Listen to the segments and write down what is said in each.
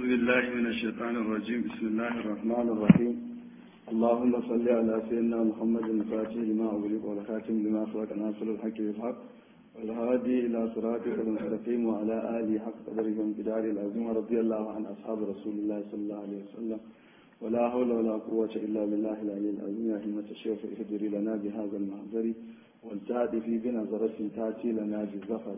بالله من الشيطان الرجيم بسم الله الرحمن الرحيم اللهم صل على سيدنا محمد الفاتح لما أغلق والخاتم لما سبق ناصر الحق بالحق والهادي إلى صراطك المستقيم وعلى آله حق قدره وامتداره العظيم رضي الله عن أصحاب رسول الله صلى الله عليه وسلم ولا حول ولا قوة إلا بالله العلي العظيم يا همة الشيخ اهدري لنا بهذا المحضر والتأتي في بنظرة تأتي لنا بالظفر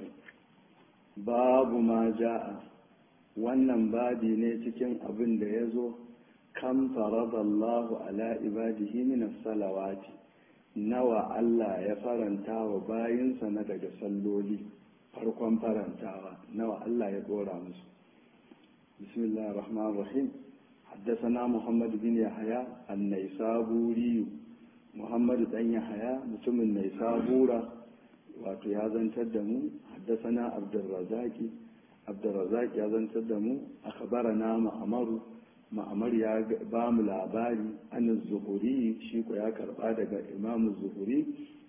باب ما جاء wannan babi ne cikin abin da ya zo kan faradallahu ala ibadihi min salawati nawa Allah ya faranta wa bayinsa na daga salloli farkon farantawa nawa Allah ya dora musu bismillahir rahmanir rahim حدثنا محمد بن يحيى النيسابوري محمد بن يحيى متم النيسابورة wato ya zantar da mu haddasana abdulrazaki abdulrazak ya zantar da mu a na ma'amaru ma'amar ya ba mu labari an zuhuri shi ko ya karba daga imamu zuhuri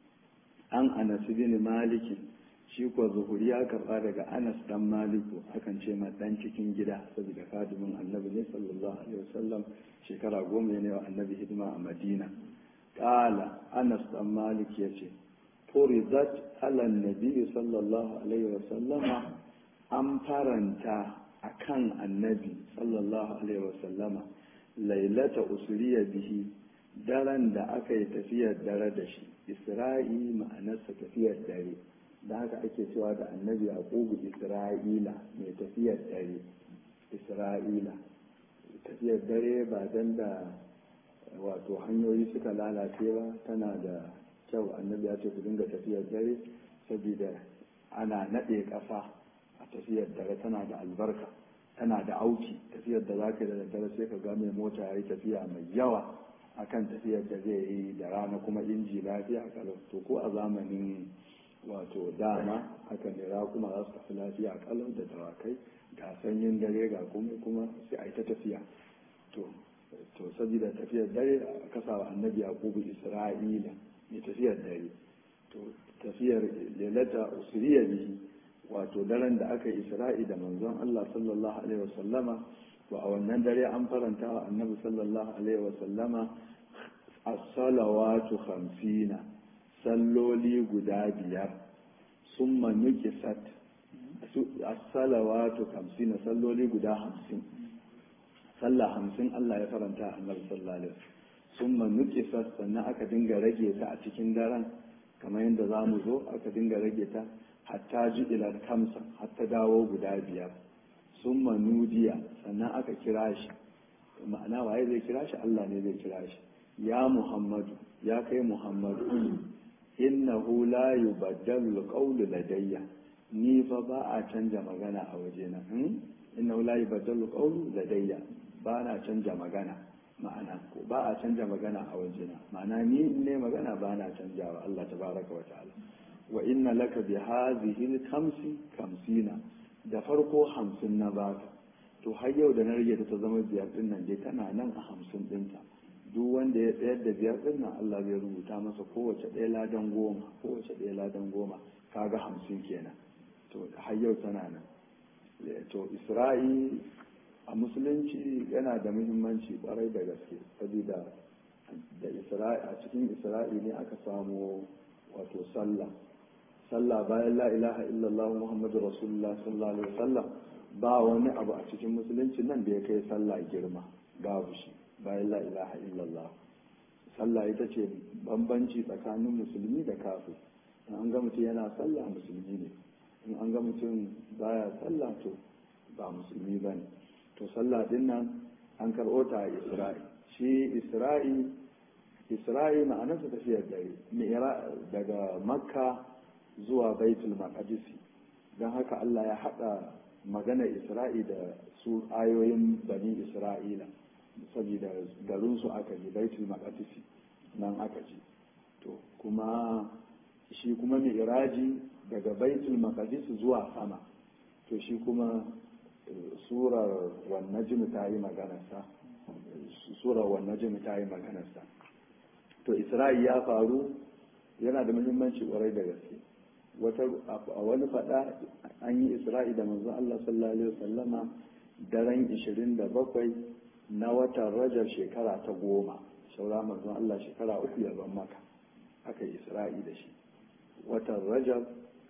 an anas bin malikin shi ko zuhuri ya karba daga anas dan maliku akan ce ma dan cikin gida saboda kadimin annabi ne sallallahu alaihi wasallam shekara goma ne wa annabi hidima a madina kala anas dan malik yace furidat ala nabi sallallahu alaihi wasallama an faranta a kan annabi sallallahu alaihi wasallama lailata usuriya bihi daren da aka yi tafiyar dare da shi isra'i ma'anarsa tafiyar dare da haka ake cewa da annabi yaqubu isra'ila mai tafiyar dare isra'ila tafiyar dare ba dan da wato hanyoyi suka lalace ba tana da kyau annabi ya ce ku dinga tafiyar dare saboda ana naɗe ƙasa a tafiyar dare tana da albarka tana da auki tafiyar da zaka da daddare sai ka ga mai mota yayi tafiya mai yawa akan tafiyar da zai yi da rana kuma inji lafiya kalau to ko a zamanin wato dama haka ne kuma za su tafi lafiya kalau da dawakai ga sanyin dare ga komai kuma sai a yi ta tafiya to to saboda tafiyar dare a kasa wa annabi yaqubu isra'ila mai tafiyar dare to tafiyar lalata usriya bihi wato daren da aka yi isra'i da manzon Allah sallallahu alaihi wasallama to a wannan dare an faranta wa annabi sallallahu alaihi wasallama as-salawatu khamsina salloli guda biyar summa nukisat as-salawatu khamsina salloli guda hamsin sallah hamsin Allah ya faranta a annabi sallallahu alaihi wasallam summa nukisat sannan aka dinga rage ta a cikin daren kamar yadda za mu zo aka dinga rage ta hatta ji ilar kamsa hatta dawo guda biyar sun manudiya sannan aka kira shi ma'ana waye zai kira shi Allah ne zai kira shi ya muhammadu ya kai muhammadu innahu la yubaddalu alqawlu ladayya ni fa ba a canja magana a wajena innahu la yubaddalu alqawlu ladayya ba na canja magana ma'ana ko ba a canja magana a wajena ma'ana ni ne magana ba na canjawa Allah tabaraka wa ta'ala wa inna laka bi hadhihi kamsi kamsina da farko hamsin na baka to har yau da na rage ta zama biyar din nan dai tana nan a hamsin dinta duk wanda ya tsayar da biyar din nan Allah zai rubuta masa kowace ɗaya ladan goma kowace ɗaya ladan goma kaga hamsin kenan to har yau tana nan to isra'i a musulunci yana da muhimmanci kwarai da gaske saboda da isra'i a cikin isra'i ne aka samu wato sallah sallah bayan la ilaha illallah muhammadu rasulullah sallallahu alaihi wasallam ba wani abu a cikin musulunci nan da ya kai sallah girma babu shi bayan la ilaha illallah sallah ita ce bambanci tsakanin musulmi da kafir in an ga mutum yana sallah musulmi ne in an ga mutum baya sallah to ba musulmi ba ne to sallah din nan an karɓo ta a isra'i shi isra'i isra'i ma'anarsa tafiyar dare daga makka zuwa baitul maqdisi don haka Allah ya haɗa magana isra'i da su ayoyin bani isra'ila saboda garinsu aka ji baitul maqdisi nan aka ji to kuma shi kuma mi'raji daga baitul maqdisi zuwa sama to shi kuma surar wannan ta yi maganarsa surar wannan ta yi maganarsa to isra'i ya faru yana da muhimmanci kwarai da gaske wata a wani faɗa an yi isra'i da manzo Allah sallallahu alaihi wasallama daren 27 na watan rajab shekara ta goma saura manzon Allah shekara uku ya ban maka aka yi isra'i da shi watan rajab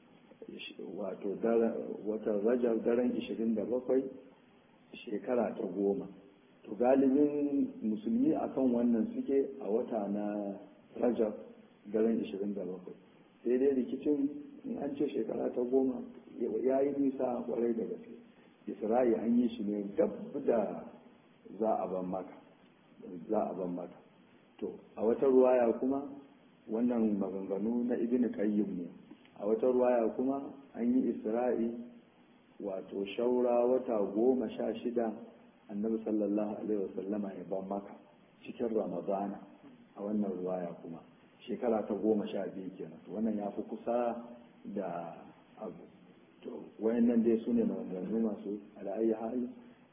wato watan rajab daren 27 shekara ta goma to galibin musulmi akan wannan suke a wata na rajab daren 27 sai dai rikicin in an ce shekara ta goma ya yi nisa kwarai da gaske isra'i an yi shi ne gab da za a ban maka za a ban maka to a wata ruwaya kuma wannan maganganu na ibn qayyim ne a wata ruwaya kuma an yi isra'i wato shaura wata goma sha shida annabi sallallahu alaihi wasallama ya ban maka cikin ramadana a wannan ruwaya kuma shekara ta goma sha biyu kenan wannan ya fi kusa da abu to wayannan dai su ne maganganu masu ala'ayi hali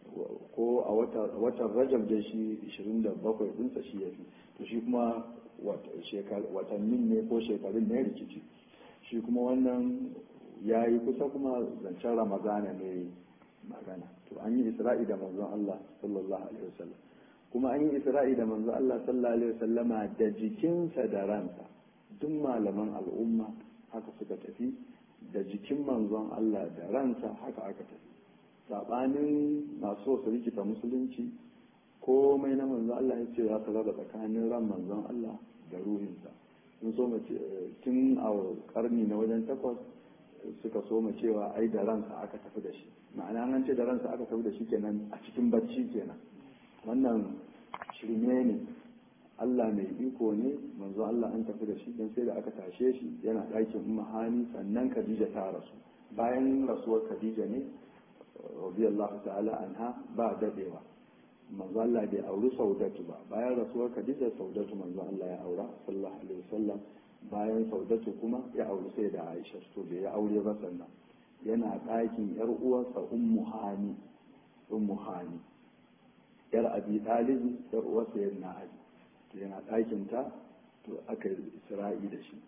ko a watan rajab da shi 27 dinsa shi ya fi to shi kuma watannin ne ko shekarun ne rikici shi kuma wannan ya yi kusa kuma zancen ramadana ne magana to an yi isra'i da manzon Allah sallallahu alaihi wasallam kuma an yi isra'i da manzon Allah sallallahu alaihi wasallama da jikinsa da ransa duk malaman al'umma haka suka tafi da jikin manzon Allah da ransa haka aka tafi sabanin masu so su rikita musulunci komai na manzon Allah ya ce za su raba tsakanin ran manzon Allah da ruhinsa sun so mace tun a karni na wajen takwas suka so ma cewa ai da ransa aka tafi da shi ma'ana an ce da ransa aka tafi da shi kenan a cikin bacci kenan wannan shirme ne Allah mai iko ne manzo Allah an tafi da shi dan sai da aka tashe shi yana ɗakin umma hani sannan Khadija ta rasu bayan rasuwar Khadija ne radiyallahu ta'ala anha ba dadewa manzo Allah bai auri Saudatu ba bayan rasuwar Khadija Saudatu manzo Allah ya aura sallallahu alaihi wasallam bayan Saudatu kuma ya auri sai da Aisha to bai ya aure ba sannan yana ɗakin yar uwarsa Ummu Hani Ummu Hani yar Abi Talib yar uwarsa yana Ali yana ɗakinta to aka yi isra'i da shi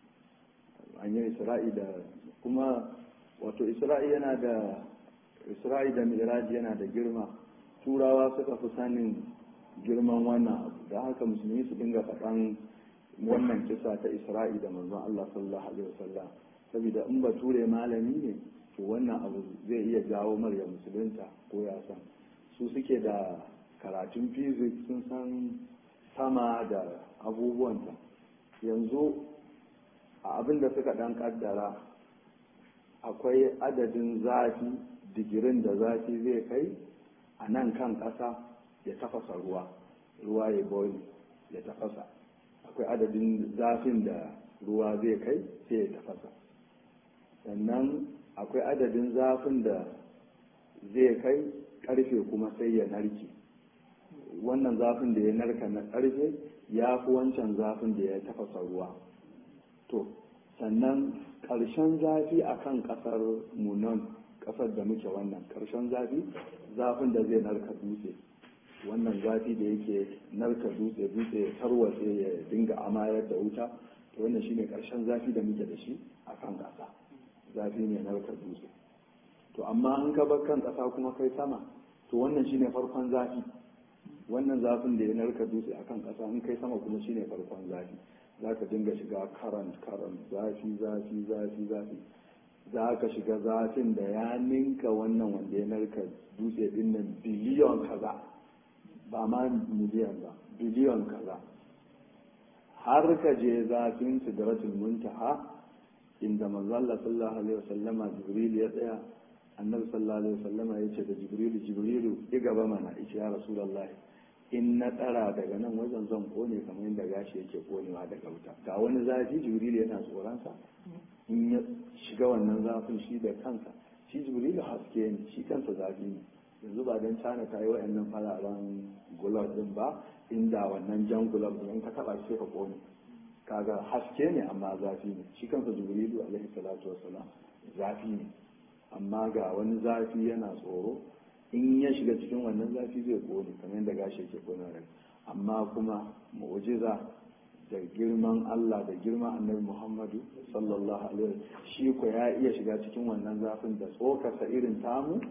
an yi isra'i da kuma wato isra'i yana da isra'i da miraji yana da girma turawa suka fi sanin girman wannan abu da haka musulmi su dinga faɗan wannan kisa ta isra'i da manzon Allah sallallahu alaihi wasallam saboda in bature malami ne to wannan abu zai iya jawo marya musulunta ko ya san su suke da karatun physics sun san sama da abubuwanta yanzu a abin da suka dan kaddara akwai adadin zafi digirin da zafi zai kai a nan kan ƙasa ya tafasa ruwa ruwa ya boil ya tafasa akwai adadin zafin da ruwa zai kai sai ya tafasa sannan akwai adadin zafin da zai kai ƙarfe kuma sai ya narke wannan zafin da ya narka na ƙarfe ya fi wancan zafin da ya tafasa ruwa to sannan ƙarshen zafi a kan ƙasar munan ƙasar da muke wannan ƙarshen zafi zafin da zai narka dutse wannan zafi da yake narka dutse dutse ya tarwatse ya dinga amayar da wuta to wannan shine ƙarshen zafi da muke da shi a kan ƙasa zafi ne narka dutse to amma an ka bar kan ƙasa kuma kai sama to wannan shine farkon zafi wannan zafin da ya narka dutse akan ƙasa in kai sama kuma shine farkon zafi za ka dinga shiga karant karant zafi zafi zafi zafi za ka shiga zafin da ya ninka wannan wanda ya narka dutse din nan biliyon kaza ba ma miliyan ba biliyon kaza har ka je zafin sidratul muntaha inda manzo Allah sallallahu alaihi wasallama jibril ya tsaya annabi sallallahu alaihi wasallama ya ce da jibrilu jibrilu ya gaba mana ice ya rasulullahi in na tsara daga nan wajen zan kone kamar yadda gashi yake konewa daga wuta ga wani zafi jibril yana tsoronsa in ya shiga wannan zafin shi da kansa shi jibril haske ne shi kansa zafi ne yanzu ba don cana ta yi wa'annan fararen gulab din ba inda wannan jan gulab din ka taba shi ka kone kaga haske ne amma zafi ne shi kansa jibrilu alaihi salatu wassalam zafi ne amma ga wani zafi yana tsoro in ya shiga cikin wannan zafi zai kone kamar yadda gashi yake kone rai amma kuma mu'jiza da girman Allah da girman annabi Muhammadu sallallahu alaihi shi ko ya iya shiga cikin wannan zafin da tsokarsa irin tamu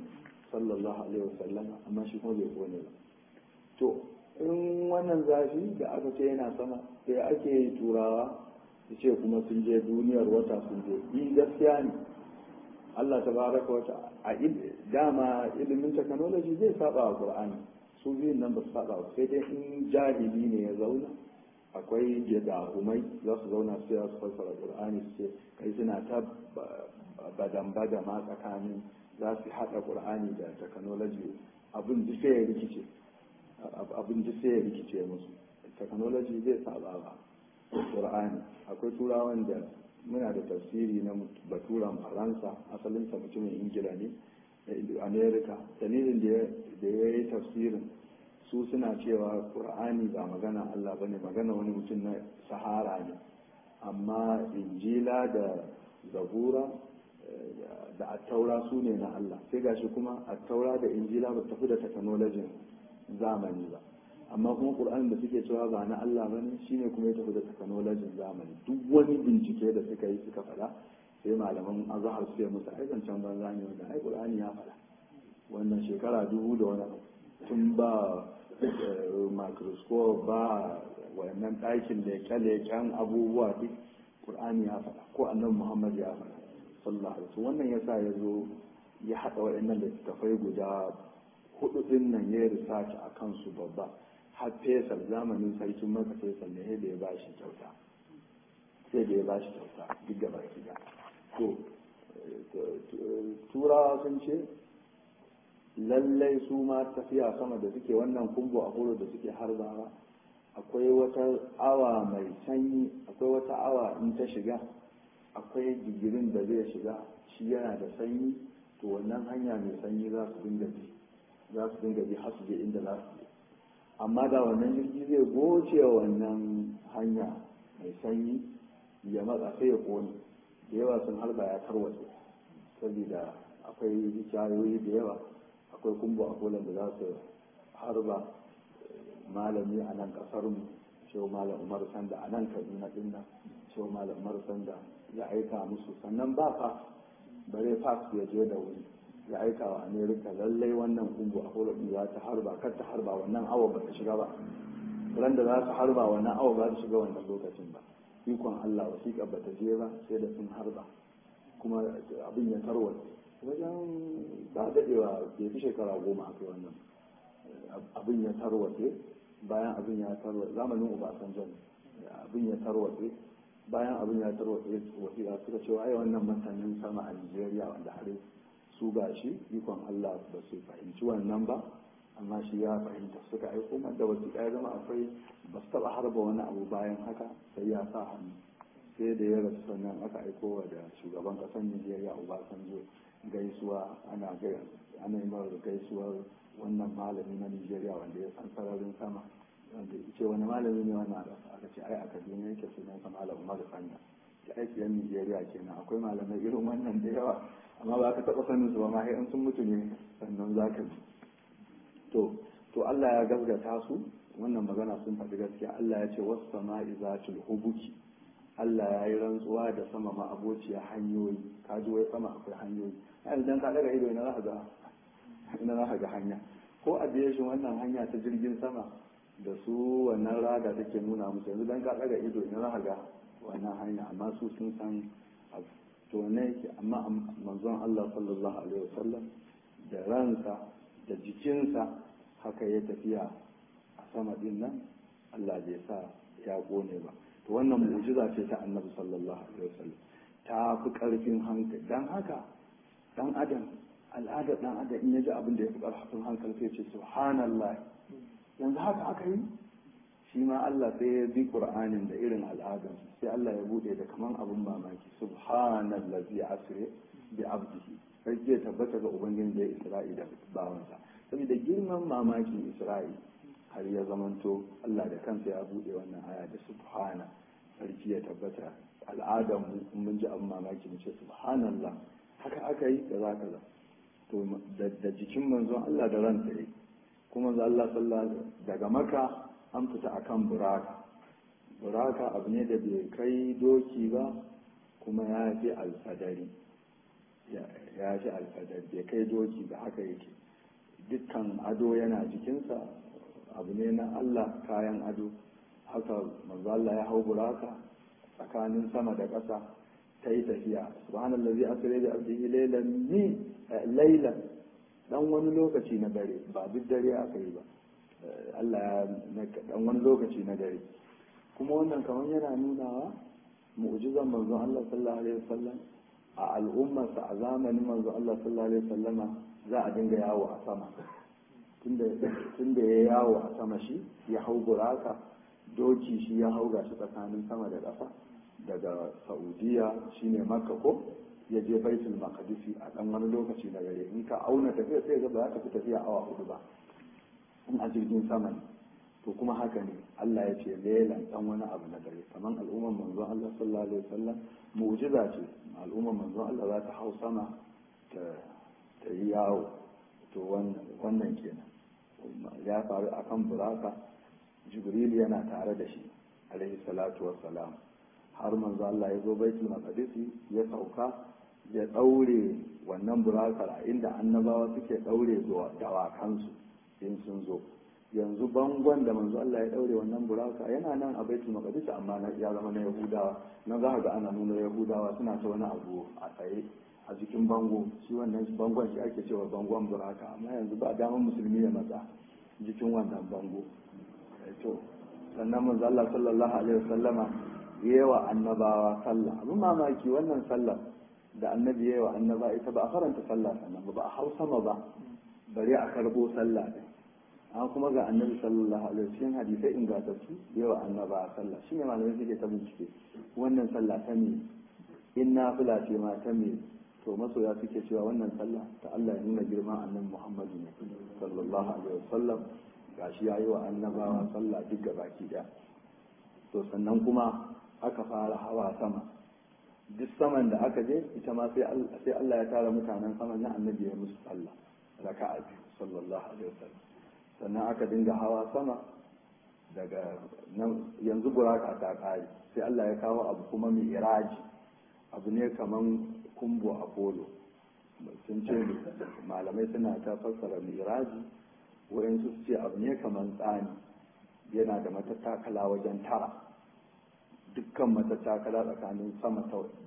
sallallahu alaihi wasallam amma shi kuma bai kone ba to in wannan zafi da aka ce yana sama sai ake yi turawa su ce kuma sun je duniyar wata sun je yi gaskiya ne Allah ta baraka wata a dama ilimin technology zai saba wa Qur'ani su biyun nan ba su saba ba sai dai in jahili ne ya zauna akwai gidahumai za su zauna su ya su fassara Qur'ani su ce kai suna ta badan badama tsakanin za su haɗa Qur'ani da technology abin da sai ya rikice abin da sai ya rikice musu technology zai saba ba Qur'ani akwai turawan da muna da tafsiri na baturan faransa asalinsa mutumin ingila ne america dalilin da ya yi tafsirin su suna cewa ƙur'ani ba magana allah ba ne magana wani mutum na sahara ne amma injila da zabura da attaura su ne na allah sai gashi kuma attaura da injila ba tafi da teknolojin zamani ba amma kuma ƙur'anin da suke cewa ba na Allah ba ne shine kuma ya tafi da teknolojin zamani duk wani bincike da suka yi suka faɗa sai malaman azhar su musu ai zancen banza ne wanda ai ƙur'ani ya faɗa wannan shekara dubu da wani tun ba microscope ba wannan ɗakin leƙe-leƙen abubuwa duk ƙur'ani ya faɗa ko annabi muhammad ya faɗa sallallahu alaihi wasallam wannan yasa ya zo ya haɗa waɗannan littattafai guda hudu ɗin nan ya research a kansu babba har fesal zamanin sarkin maka fesal ne da ya ba shi kyauta sai da ya ba shi kyauta duk da baki da to turawa sun ce lallai su ma tafiya sama da suke wannan kumbo a horo da suke harbawa akwai wata awa mai sanyi akwai wata awa in ta shiga akwai digirin da zai shiga shi yana da sanyi to wannan hanya mai sanyi za su dinga bi za su dinga bi har su je inda za su je amma da wannan jirgi zai goce wannan hanya mai sanyi ya matsa sai ya kone da yawa sun harba ya tarwatse saboda akwai hikayoyi da yawa akwai kumbo a kolan da za su harba malami a nan kasar mu shehu malam umar sanda a nan kaduna din nan shehu malam umar sanda ya aika musu sannan ba fa bare fax ya je da wuri ya aika wa amerika lallai wannan kumbu a kola din za ta harba kar ta harba wannan awa ba ta shiga ba ran da za su harba wannan awa ba ta shiga wannan lokacin ba ikon allah wasiƙa ba ta je ba sai da sun harba kuma abin ya tarwata wajen ba daɗewa bai fi shekara goma aka wannan abin ya tarwatse bayan abin ya tarwatse zamanin obasanjo abin ya tarwatse bayan abin ya tarwatse wasiƙa suka cewa ai wannan masanin sama a nigeria wanda har su ga shi ikon Allah ba su fahimci wannan ba amma shi ya fahimta suka aiko da wasu ya zama akwai ba su taɓa harba wani abu bayan haka sai ya sa hannu sai da ya rasu sannan aka aiko wa da shugaban ƙasar Nijeriya Obasanjo gaisuwa ana ana yi mara gaisuwar wannan malami na Nijeriya wanda ya san sararin sama wanda ce wani malami ne wannan aka ce ai a Kaduna yake sunan sa malam Umar Sanya ya aiki yan Nijeriya kenan akwai malamai irin wannan da yawa amma ba ka taɓa sanin su ba ma sai in sun mutu ne sannan za ka ji to to Allah ya gaskata su wannan magana sun faɗi gaskiya Allah ya ce wasu sama'i zatul hubuki Allah ya yi rantsuwa da sama ma abociya hanyoyi ka ji wai sama akwai hanyoyi yanzu dan ka daga ido ina za ka ga ina za ka ga hanya ko aviation wannan hanya ta jirgin sama da su wannan rada take nuna musu yanzu dan ka daga ido ina za ka ga wannan hanya amma su sun san abu to ne yake amma manzon Allah sallallahu alaihi wasallam da ransa da jikinsa haka ya tafiya a sama din nan Allah bai sa ya gone ba to wannan mu'jiza ce ta annabi sallallahu alaihi wasallam ta fi karfin hankali dan haka dan adam al'adar dan adam in ya ji abin da ya fi karfin hankali sai ce subhanallah yanzu haka aka yi shi ma Allah sai ya bi Qur'anin da irin al'adar sai Allah ya bude da kaman abin mamaki subhanallazi asri bi abdihi sai ya tabbata ga ubangiji da Isra'i da bawansa saboda girman mamakin Isra'i har ya zamanto Allah da kansa ya bude wannan aya da subhana sarki ya tabbata al'adar mu mun ji abin mamaki mu ce subhanallah haka aka yi da za kaza to da jikin manzon Allah da ransa yi kuma Allah sallallahu daga maka an fita akan buraka buraka abu ne da bai kai doki ba kuma ya fi alfadari ya fi alfadari bai kai doki ba haka yake dukkan ado yana jikinsa abu ne na Allah kayan ado haka manzo Allah ya hau buraka tsakanin sama da ƙasa ta yi tafiya subhanallazi asra bi abdihi laylan mi laylan dan wani lokaci na dare ba duk dare aka yi ba Allah ya dan wani lokaci na dare kuma wannan kamar yana nunawa mu'jizan manzon Allah sallallahu alaihi wasallam a al'ummarsa a zamanin manzon Allah sallallahu alaihi wasallama za a dinga yawo a sama tunda ya yawo a sama shi ya hau buraka doki shi ya hau gashi tsakanin sama da ƙasa daga saudiya shine makka ko ya je baitul maqdisi a dan wani lokaci na gare in ka auna tafiya sai ga ba za ka fi tafiya awa hudu ba in a jirgin sama ne to kuma haka ne Allah ya ce lelan dan wani abu na dare kaman al'ummar manzon Allah sallallahu alaihi wasallam mu'jiza ce al'ummar manzon Allah za ta hau sama ta ta yi yawo to wannan kenan ya faru akan buraka jibril yana tare da shi alaihi salatu wassalam har manzo Allah ya zo baitul maqdisi ya sauka ya daure wannan burakar a inda annabawa suke daure dawakansu in sun zo yanzu bangon da manzo Allah ya daure wannan buraka yana nan a baitul maqdis amma ya zama na yahudawa nan za ga ana nuna yahudawa suna ta wani abu a tsaye a jikin bango shi wannan bangon shi ake cewa bangon buraka amma yanzu ba damar musulmi ya matsa jikin wannan bango to sannan manzo Allah sallallahu alaihi wasallama yawa annabawa sallah abin mamaki wannan sallah da annabi yawa annaba ita ba a faranta sallah sannan ba a hau sama ba bari a karbo sallah din an kuma ga annabi sallallahu alaihi wasallam hadisai ingantattu yawa annaba sallah shine malamai suke ta bincike wannan sallah ta me in nafila ce ma ta me to masoya suke cewa wannan sallah ta Allah ya nuna girman annabi Muhammadu ne sallallahu alaihi wasallam gashi yayi wa annabawa sallah duk baki daya to sannan kuma aka fara hawa sama duk saman da aka je ita ma sai Allah ya tara mutanen saman na annabi ya musu sallah raka'a biyu sallallahu alaihi wasallam sannan aka dinga hawa sama daga yanzu buraka ta kare sai Allah ya kawo abu kuma mai iraji abu ne kaman kumbo apollo sun ce malamai suna ta fassara miraji wayansu su ce abu ne kaman tsani yana da matattakala wajen tara dukkan matattakala tsakanin sama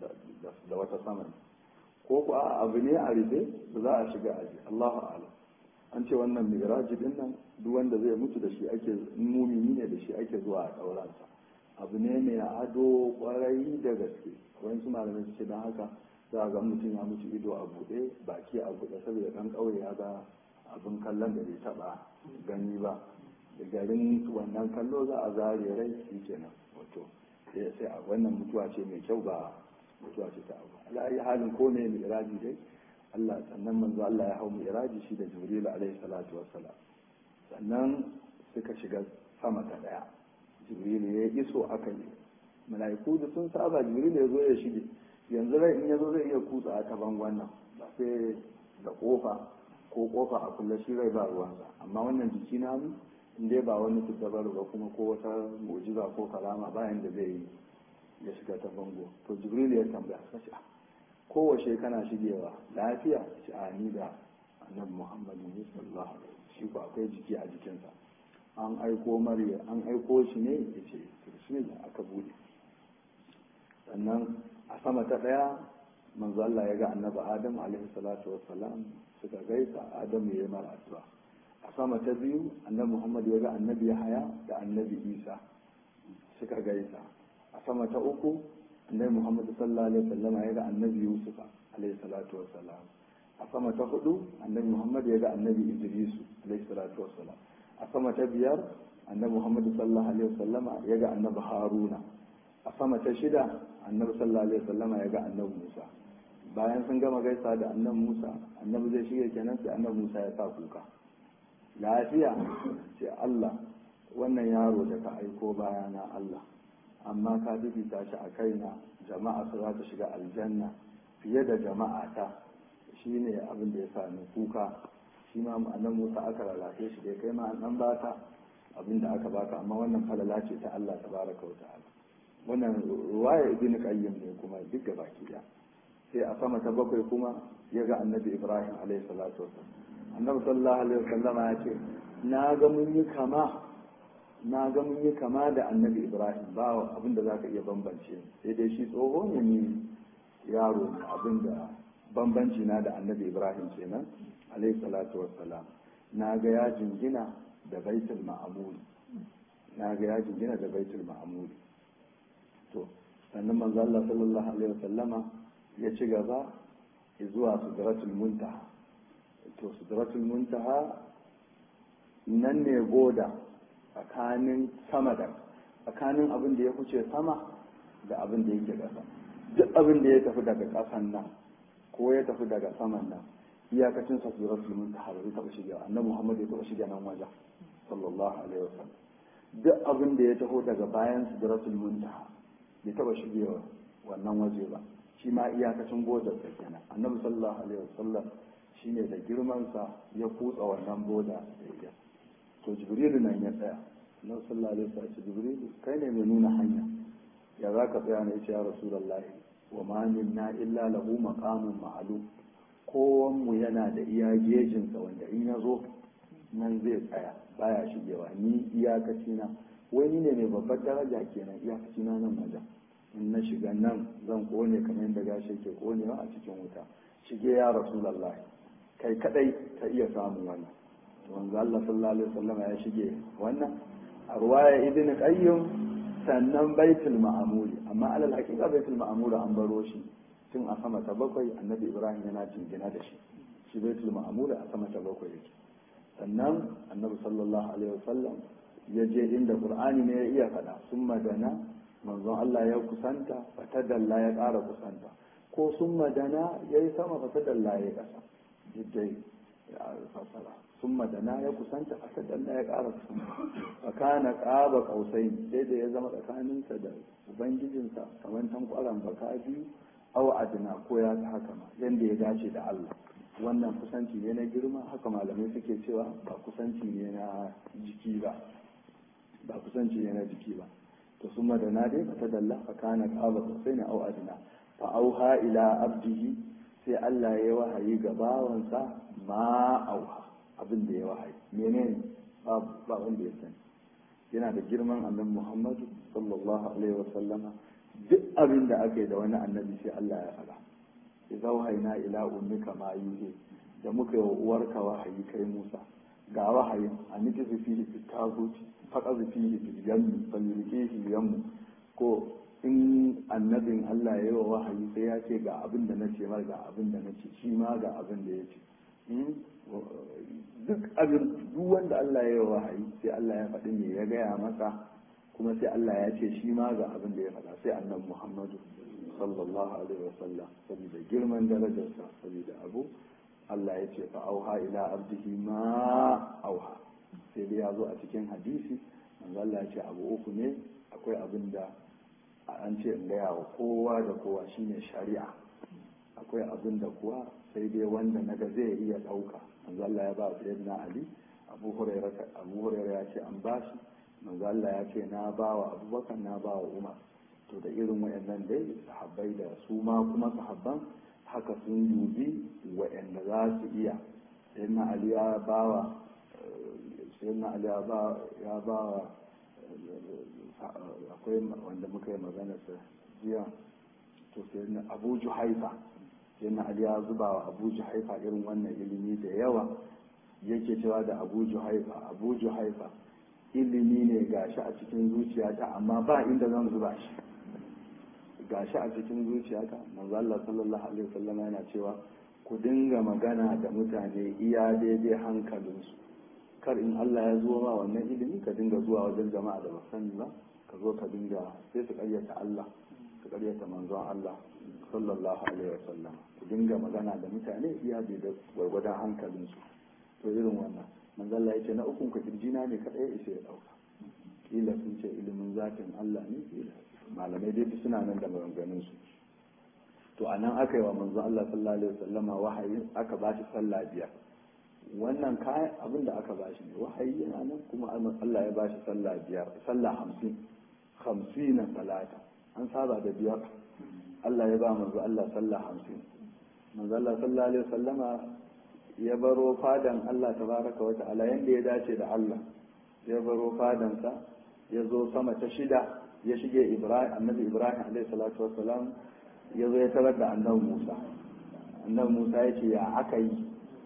da wata sama ko ku abu ne a rufe ba za a shiga aji Allahu a'lam an ce wannan miraji din nan duk wanda zai mutu da shi ake mumini ne da shi ake zuwa a ɗauransa abu ne mai ado kwarai da gaske wani su malamai su ce don haka za a ga mutum ya mutu ido a buɗe baki a buɗe saboda ɗan ƙauye ya ga abin kallon da bai taɓa gani ba da garin wannan kallo za a zare rai shi kenan wato sai a wannan mutuwa ce mai kyau ba mutuwa ce ta abu ala halin ko ne mai iraji dai Allah sannan manzo Allah ya hau mu iraji shi da Jibril alaihi salatu wassalam sannan suka shiga sama ta daya Jibril ya iso aka yi mala'iku da sun saba Jibril ya zo ya shige yanzu rai in ya zo zai iya kutsa ta bangon nan ba sai da kofa ko kofa a kulle shi rai ba ruwansa amma wannan jiki na mu in dai ba wani tuddabar ba kuma ko wata mu'jiza ko kalama bayan da zai yi ya shiga ta bango to Jibril ya tambaya sace kowace kana shigewa lafiya ci a ni da annabi muhammadu ne sallallahu alaihi shi ko akwai jiki a jikinsa an aiko mariya an aiko shi ne ya ce shi ne aka bude sannan a sama ta daya manzo Allah ya ga annabi adam alaihi salatu wassalam suka gaisa adam ya yi mara addu'a a sama ta biyu annabi muhammad ya ga annabi yahaya da annabi isa suka gaisa a sama ta uku annabi muhammad sallallahu alaihi wasallam ya ga annabi yusuf alaihi salatu wassalam a sama ta hudu annabi muhammad ya ga annabi idris alaihi salatu wassalam a sama ta biyar annabi muhammad sallallahu alaihi wasallam ya ga annabi haruna a sama ta shida annabi sallallahu alaihi wasallam ya ga annabi musa bayan sun gama gaisa da annabi musa annabi zai shige kenan sai annabi musa ya sa kuka lafiya ce allah wannan yaro da ka aiko bayana allah amma ka bibita shi a kaina jama'a su za ta shiga aljanna fiye da jama'a ta shi ne abin da ya sami kuka shi ma annan musa aka lalace shi dai kai ma an baka abin da aka baka amma wannan falala ce ta Allah tabaraka wa ta'ala wannan ruwaya ibn qayyim ne kuma duk baki da sai a sama ta bakwai kuma ya ga annabi ibrahim alaihi salatu wasallam annabi sallallahu alaihi wasallama ya ce na ga mun yi kama na ga mun yi kama da annabi ibrahim ba abin da zaka iya bambance sai dai shi tsoho ne ni yaro ne abin da bambanci na da annabi ibrahim kenan alaihi salatu wassalam na ga ya jingina da baitul ma'amuri na ga ya jingina da baitul ma'amuri to sannan manzo Allah sallallahu alaihi wasallama ya ci gaba zuwa sidratul muntaha to sidratul muntaha nan ne goda tsakanin sama da tsakanin abin da ya fice sama da abin da yake ƙasa duk abin da ya tafi daga ƙasan nan ko ya tafi daga saman nan iyakacin sa suratul muntaha bai taɓa shiga annabi Muhammad ya taɓa shiga nan wajen sallallahu alaihi wasallam duk abin da ya taho daga bayan suratul muntaha bai taɓa shigewa wannan waje ba shi ma iyakacin bodar sa kenan annabi sallallahu alaihi wasallam shine da girman sa ya kutsa wannan boda da ya to jibrilu nan ya tsaya annabi sallallahu alaihi wasallam jibrilu kai ne mai nuna hanya ya za ka tsaya ne ya rasulullahi wa ma minna illa lahu maqamun ma'lum kowan mu yana da iya gejinsa wanda in ya zo nan zai tsaya baya shigewa ni iyakaci na wani ne mai babbar daraja kenan iyakaci na nan wajen in na shiga nan zan kone kamar yadda gashi ke konewa a cikin wuta shige ya rasulullahi kai kadai ka iya samun wannan wanzu Allah sallallahu alaihi wasallam ya shige wannan a ruwaya ibn qayyim sannan baitul ma'amuri amma alal hakika baitul ma'amuri an baro shi tun a sama ta bakwai annabi ibrahim yana jingina da shi shi baitul ma'amuri a sama ta bakwai yake sannan annabi sallallahu alaihi wasallam ya je inda qur'ani ne ya iya faɗa sun madana manzon Allah ya kusanta fatadalla ya ƙara kusanta ko sun madana ya yi sama fatadalla ya ƙasa yadda ya fasara sun madana ya kusanta fatadalla ya ƙara kusanta fakana ƙaba ƙausai sai da ya zama tsakaninsa da ubangijinsa kamar tankwaran baka biyu aw adna ko ya ta haka ma yanda ya dace da Allah wannan kusanci ne na girma haka malamai suke cewa ba kusanci ne na jiki ba ba kusanci ne na jiki ba to sun madana dai fa ta dalla fa kana qaba sai na aw adna fa auha ila abdihi sai Allah ya wahayi ga bawansa ma auha abin da ya wahayi menene ba ba wanda ya sani yana da girman annabi Muhammadu sallallahu alaihi wasallama duk abin da aka yi da wani annabi sai Allah ya faɗa idza wahayna ila ummika ma yuhi da muka yi wa uwarka wahayi kai Musa ga wahayin a niki su fihi fi taguti faqa su fihi fi yammi falirkihi yammu ko in annabin Allah ya yi wa wahayi sai ya ce ga abin da nace mar ga abin da nace shi ma ga abin da ya ce duk abin duk wanda Allah ya yi wa wahayi sai Allah ya faɗi me ya gaya masa kuma sai Allah ya ce shi ma ga abin da ya faɗa sai annabi Muhammadu sallallahu alaihi wasallam saboda girman darajarsa saboda abu Allah ya ce fa auha ila abdihi ma auha sai dai ya zo a cikin hadisi manzo Allah ya ce abu uku ne akwai abin da an ce in gaya wa kowa da kowa shine shari'a akwai abin da kuwa sai dai wanda naga zai iya ɗauka manzo Allah ya ba sayyidina Ali Abu Hurairah Abu Hurairah ya ce an bashi manzo Allah ya ce na ba wa Abubakar na ba wa Umar to da irin wayannan dai sahabbai da su ma kuma sahabban haka sun dubi wayanda za su iya sayyidina Ali ya ba wa sayyidina Ali ya ba ya ba wa akwai wanda muka yi magana sa jiya to sayyidina Abu Juhaifa sayyidina Ali ya zuba wa Abu Juhaifa irin wannan ilimi da yawa yake cewa da Abu Juhaifa Abu Juhaifa ilimi ne gashi a cikin zuciyata amma ba inda zan zuba shi gashi a cikin zuciyata manzo Allah sallallahu alaihi wasallam yana cewa ku dinga magana da mutane iya daidai hankalinsu kar in Allah ya zo ma wannan ilimi ka dinga zuwa wajen jama'a da ba sani ba ka zo ka dinga sai su karyata Allah su karyata manzon Allah sallallahu alaihi wasallam ku dinga magana da mutane iya daidai gwargwadon hankalinsu to irin wannan manzo Allah yace na ukun ka kirjina ne kadai ishe ya dauka kila sun ce ilimin zatin Allah ne kila malamai dai duk suna nan da maganganun su to anan aka yi wa manzo Allah sallallahu alaihi wasallama wahayi aka ba shi sallah biyar wannan kayan abin da aka ba shi ne wahayi yana nan kuma Allah ya ba shi sallah biyar sallah hamsin hamsin na salata an saba da biyar Allah ya ba manzo Allah sallah hamsin manzo Allah sallallahu alaihi wasallama ya baro fadan Allah tabaraka wa ta'ala yanda ya dace da Allah ya baro fadansa ya zo sama ta shida ya shige Ibrahim annabi Ibrahim alaihi salatu wassalam ya zo ya tarar da annabi Musa annabi Musa ya ce ya aka yi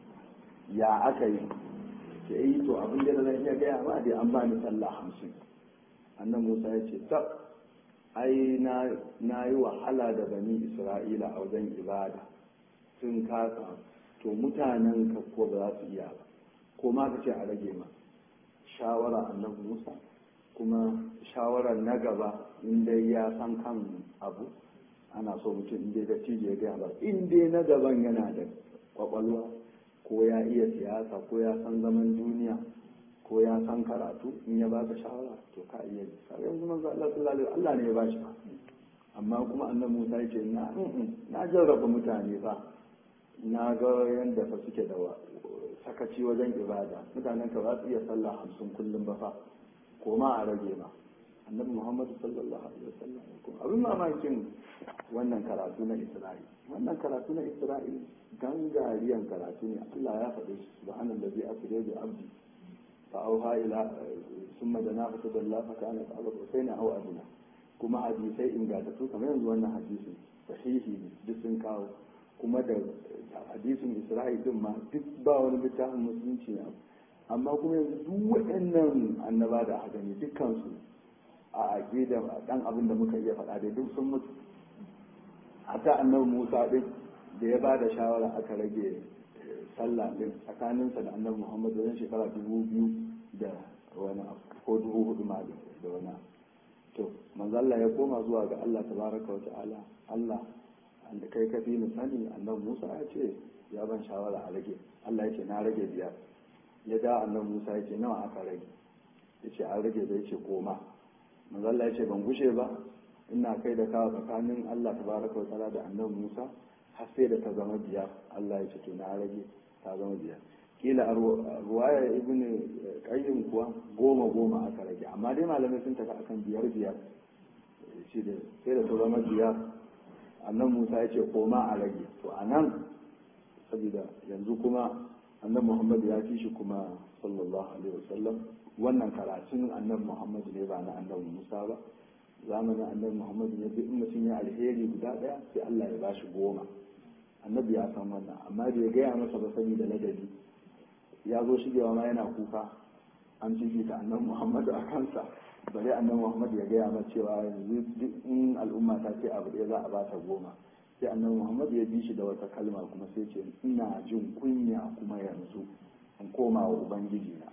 ya aka yi ke yi to abin da zan iya gaya ma dai an bani sallah hamsin annabi Musa ya ce tab ai na yi wahala da bani Isra'ila a wajen ibada sun kasa to mutanen ka ko ba za su iya ba ko ma ka ce a rage ma shawara annabi Musa kuma shawarar na gaba in dai ya san kan abu ana so mutum in dai da ya gaya ba in dai na gaban yana da kwakwalwa ko ya iya siyasa ko ya san zaman duniya ko ya san karatu in ya baka shawara to ka iya yi sai yanzu manzo Allah sallallahu alaihi Allah ne ya bashi ba amma kuma annabi Musa ya ce na na jarraba mutane fa na ga yanda fa suke da sakaci wajen ibada mutanen ka ba su iya sallah hamsin kullum ba fa ko ma a rage ma annabi Muhammad sallallahu alaihi wasallam abin mamakin wannan karatu na Isra'il wannan karatu na Isra'il gangariyan karatu ne Allah ya faɗe shi subhanallazi asra bi abdi fa auha ila summa dana fa tadalla fa kana qaba husaina aw adna kuma hadisai ingantattu kamar yanzu wannan hadisin sahihi ne duk sun kawo kuma da hadisin Isra'il din ma duk ba wani littafin musulunci ne amma kuma yanzu duk waɗannan annaba da aka gani dukkan su a aqida dan abin da muka iya faɗa da duk sun mutu hatta annabi Musa din da ya ba da shawara aka rage sallah din tsakaninsa da annabi Muhammad wajen shekara dubu biyu da wani ko dubu hudu ma da wani to manzalla ya koma zuwa ga Allah tabaraka wa ta'ala Allah da kai ka fi ni sani annabi Musa ya ce ya ban shawara a rage Allah ya ce na rage biyar ya da annabi Musa ya ce nawa aka rage ya ce an rage bai ce koma manzalla ya ce ban gushe ba ina kai da kawo tsakanin Allah tabaraka wa ta'ala da annabi Musa har sai da ta zama biyar Allah ya ce to na rage ta zama biyar kila a ruwaya ibn qayyim kuwa goma goma aka rage amma dai malamai sun tafi akan biyar biyar shi da sai da ta zama biyar annan Musa ya ce koma a rage to a nan saboda yanzu kuma annan Muhammad ya fi shi kuma sallallahu alaihi wasallam wannan karatun annan Muhammad ne ba na annan Musa ba zamanin annabi Muhammad ne duk in mutum ya alheri guda daya sai Allah ya bashi goma annabi ya san wannan amma da ya gaya masa ba sani da ladabi ya zo shigewa ma yana kuka an fifita annabi Muhammad a kansa bare annabi Muhammad ya gaya masa cewa yanzu duk in al'umma ta ce abu ɗaya za a bata goma sai annabi Muhammad ya bi shi da wata kalma kuma sai ce ina jin kunya kuma yanzu in koma wa ubangiji na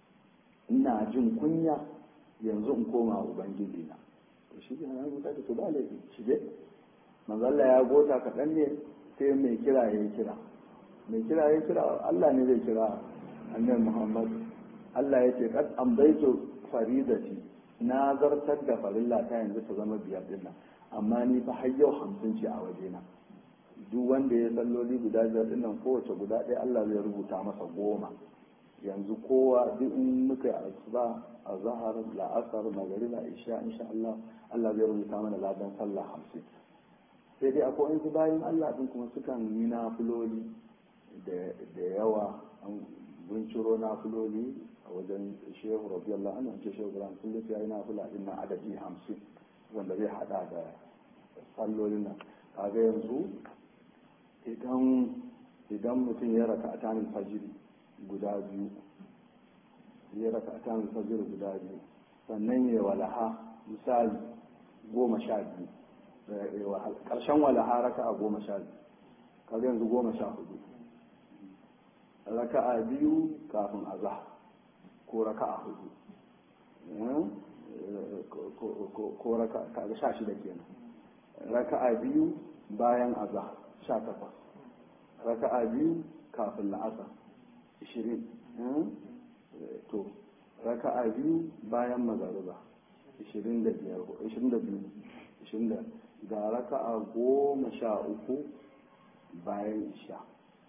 ina jin kunya yanzu in koma wa ubangiji na to shi ne ya ta to ba laifi shige manzalla ya gota kaɗan ne sai mai kira ya kira mai kira ya kira Allah ne zai kira annabi Muhammad Allah ya ce kad amdaitu faridati na zartar da farilla ta yanzu ta zama biyar din nan amma ni fa har yau hamsin ce a wajena duk wanda ya salloli guda biyar din nan kowace guda ɗaya Allah zai rubuta masa goma yanzu kowa duk in muka asuba a zahar la'asar magariba isha insha Allah Allah zai rubuta mana ladan sallah hamsin sai dai akwai wasu bayan Allah din kuma sukan yi nafiloli da yawa an binciro nafiloli a wajen shehu rabiyallah an ce shehu ibrahim kullum sai ya yi nafila din nan adadi hamsin wanda zai hada da sallolin nan kaga yanzu idan idan mutum ya raka atanin fajiri guda biyu ya raka atanin fajiri guda biyu sannan ya walaha misali goma sha biyu ƙarshen walaha raka a goma sha biyu kaga yanzu goma sha hudu raka'a biyu kafin azah ko raka'a hudu ko raka kaga sha shida kenan raka'a biyu bayan azah sha takwas raka'a biyu kafin la'asa ishirin to raka'a biyu bayan magariba ishirin da biyar ishirin da biyu ishirin da ga raka'a goma sha uku bayan isha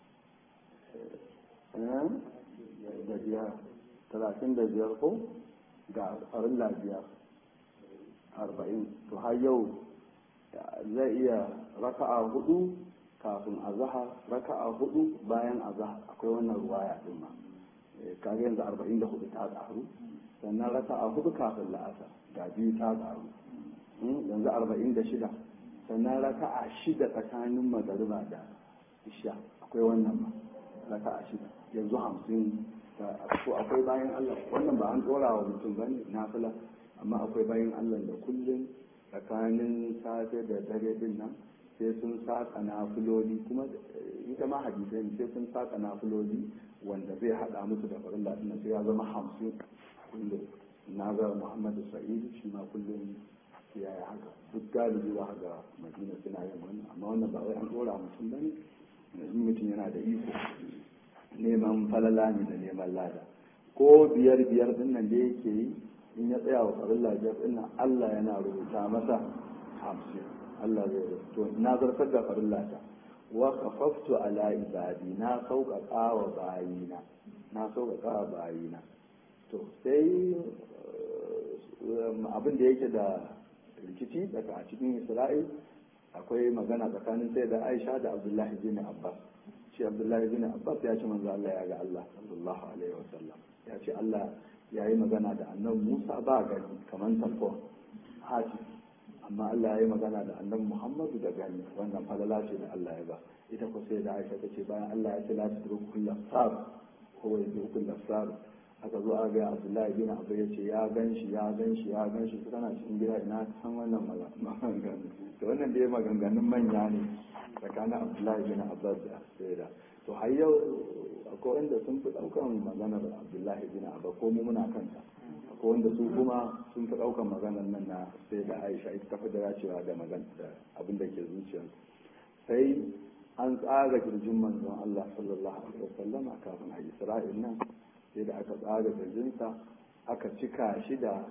da biyar talatin da biyar ko ga farilla biyar arba'in to har yau zai iya raka'a hudu kafin azahar raka'a hudu bayan azahar akwai wannan ruwaya din ma kaga yanzu arba'in da hudu ta ƙaru sannan raka'a hudu kafin la'asar ga biyu ta ƙaru yanzu arba'in da shida sannan raka'a shida tsakanin magariba da isha akwai wannan ma raka'a shida yanzu hamsin ko akwai bayan allah wannan ba an ɗora wa mutum ba ne nafila amma akwai bayan allah da kullum tsakanin safe da dare din nan sai sun saka nafiloli kuma ita ma hadisai ne sai sun saka nafiloli wanda zai hada musu da farin latin sai ya zama hamsin kullum na ga muhammadu sa'id shi ma kullum ya yi haka duk galibi za ga madina suna yin wannan amma wannan ba wai an dora mutum ba ne in mutum yana da iko neman falala ne da neman lada ko biyar biyar din nan da yake yi in ya tsaya wa farin lafiyar din nan allah yana rubuta masa hamsin allah zai to na zartar da farin lafiya wa kafaftu ala ibadi na sauƙaƙa wa bayina na sauƙaƙa wa bayina to sai abin da yake da rikici daga a cikin isra'il akwai magana tsakanin sai da aisha da abdullahi bin abbas shi abdullahi bin abbas ya ce manzo Allah ya ga Allah sallallahu alaihi wasallam ya ce Allah ya yi magana da annabi Musa ba gani kamar telefon hati amma Allah ya yi magana da annabi Muhammadu da gani wannan falala ce da Allah ya ba ita ko sai da Aisha tace bayan Allah ya ce la tudru kullu sar ko ya tudru kullu sar aka zo a ga Abdullahi bin Abu ya ce ya ganshi ya ganshi ya ganshi su kana cikin gida ina san wannan maganganu to wannan dai maganganun manya ne tsakanin Abdullahi bin Abbas da Sayyida to har yau akwai wanda sun fi daukan maganar Abdullahi bin Abbas ko mu muna kanta akwai wanda su kuma sun fi daukan maganar nan na sai da Aisha ita tafi da dacewa da magana abin da ke zuciyar sai an tsara kirjin manzon Allah sallallahu alaihi wasallama kafin a Isra'il nan sai da aka tsara kirjinsa aka cika shi da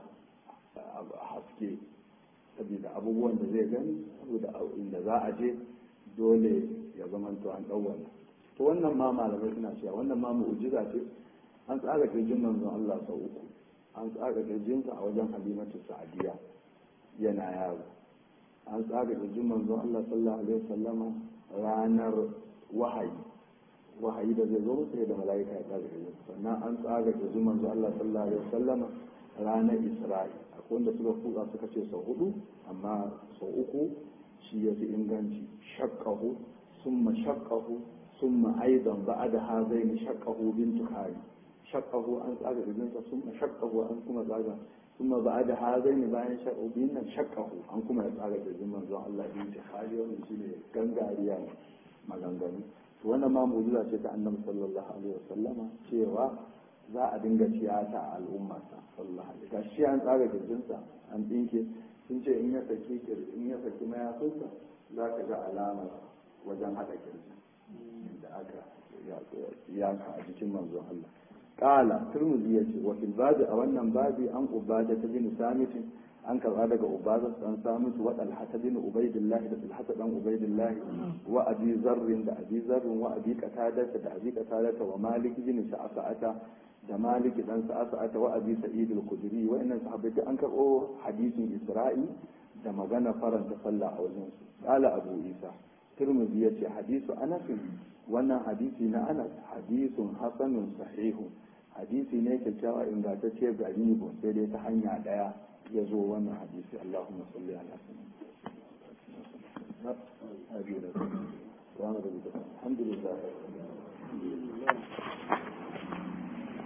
haske saboda abubuwan da zai gani saboda inda za a je dole ya zama to an ɗau wannan to wannan ma malamai suna cewa wannan ma mu'jiza ce an tsara kirjin manzon Allah sau uku an tsara kirjinsa a wajen halimatu sa'adiya yana yaro an tsara kirjin manzon Allah sallallahu alaihi wasallama ranar wahayi wahayi da zai zo sai da mala'ika ya tsara kirjin sannan an tsara kirjin manzon Allah sallallahu alaihi wasallama ranar Isra'i akwai wanda suka kuka suka ce sau hudu amma sau uku shi ya fi inganci shakkahu summa shakkahu summa aidan ba'da hazaini shakkahu bintu hari shakkahu an tsaga ibinsa summa shakkahu an kuma tsaga summa ba'da hazaini bayan shakkahu bin nan shakkahu an kuma ya tsaga ibin manzon Allah bintu hari wannan shine gangariya maganganu to wannan ma mu'jiza ce ta annabi sallallahu alaihi wasallama cewa za a dinga tiyata a al'ummarsa sallallahu alaihi wasallam shi an tsaga kirjinsa an dinke sun ce in ya saki in ya saki mayafinsa za ka ga alamar wajen haɗa kirji da aka yaka a jikin manzon Allah qala turmuzi yace wa fil babi a wannan babi an ubada ta bin samitin an karba daga ubada dan samitu wa dalha ta bin ubaidillah da dalha dan ubaidillah wa abi zarrin da abi zarrin wa abi qatada da abi qatada wa malik bin sa'ata da malik dan sa'ata wa abi sa'id al-khudri wa innan sahabbai an karbo hadisin isra'i da magana faranta sallah a wajen su qala abu isa turmuzi yace hadisu anas wannan hadisi na anas hadisun hasanun sahihu hadisi ne kyakkyawa ingantacce garibu sai dai ta hanya daya ya zo wannan hadisi allahumma salli ala sayyidina alhamdulillah